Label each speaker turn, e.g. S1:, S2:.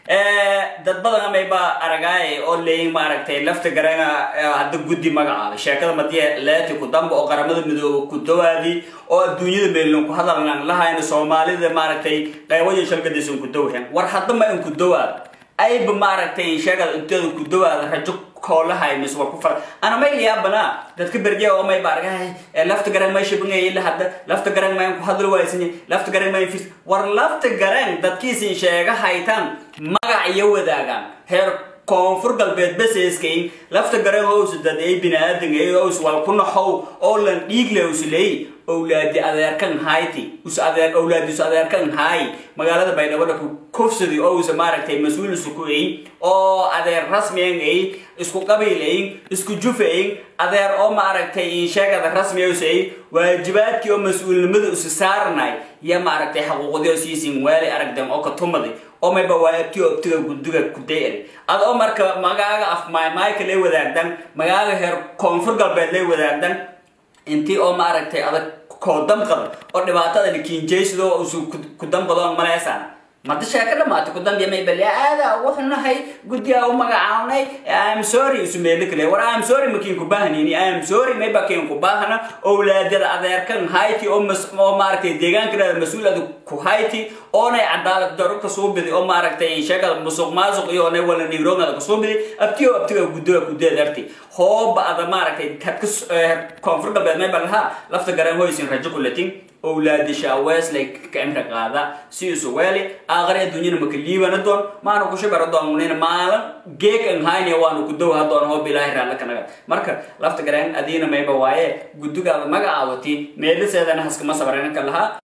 S1: dad badan amayba aragaay oo leeyin maaragtay lafta garana hadda guddi magacaabay sheekada madiya leeti ku damba oo qaramada midoobe ku dawaadi oo adduunyada meelin ku hadalnan lahayna soomaalida maaragtay qaywayo shalgadaysan ku dawhan war hadda ma in ku dawaad ayba maaragtay sheegada inteeda ku dawaada rajo koolahay mis war ku fara ana may yaabana dadka berje oo may bargahay lafta garan may shibngay ila hadda lafta garan may ku hadlo waysani lafta garan may fis war lafta garan dadkiisin sheega haytan magac iyo wadaagaan heer koonfur galbeed baseeskayn lafta garan hoos dad ay binaadan ay hoos wal ku naxow oo lan dhiig le uslay awlaadi adeerkan hayti us adeer awlaadi us adeerkan hay magaalada baydhabo ku kufsadi oo us maaragtay mas-uul isku ay oo adeer rasmiyan ay isku qabiilayn isku jufayn adeer oo maaragtay sheegada rasmiya us ay waajibaadkii oo mas-uulnimada us saarnay iyo maaragtay xaquuqdii oo siisin waali aragdan oo ka tumaday oo mayba waabtiyo obtiga gudiga ku dayari ad oo marka magaaga af maaymaayka lay wadaagdan magaaga heer koonfur galbeed lay wadaagdan intii oo maaragtay adag koo damqada oo dhibaatada kiinjaysido usu ku damqado maleysaan mada sheeka dhamaatay ku dambiya may bali aada wuxuu nahay guddiga u magacawnay am sorry isu meelo kale war am sorry makiin ku baahnini am sorry may bakiin ku baahna owlaadada adeerkan hayti oo mas oo maaragtay deegaanka mas-uulada ku hayti oonay cadaalad daro ka soo biday oo maaragtay sheekada musuq maasuq iyo oonay wala nigroogada ka soo biday abtiyo abtiga guddiga ku deedarti hooba ada maaragtay kadka koonfur galbeed may balaha lafta garan hoysin rajo kulatin owlaadi shaaweeslay ka imra qaada si isu weeli aakhari adduunyana maka liibana doon maana kushibara doonnina maalin geek an hayne waanu ku dowha doon hoob ilaahi raalla kanaga marka lafta garan adiina mayba waaye guddigaada magacaawati meeliseedana haskama sabrana ka lahaa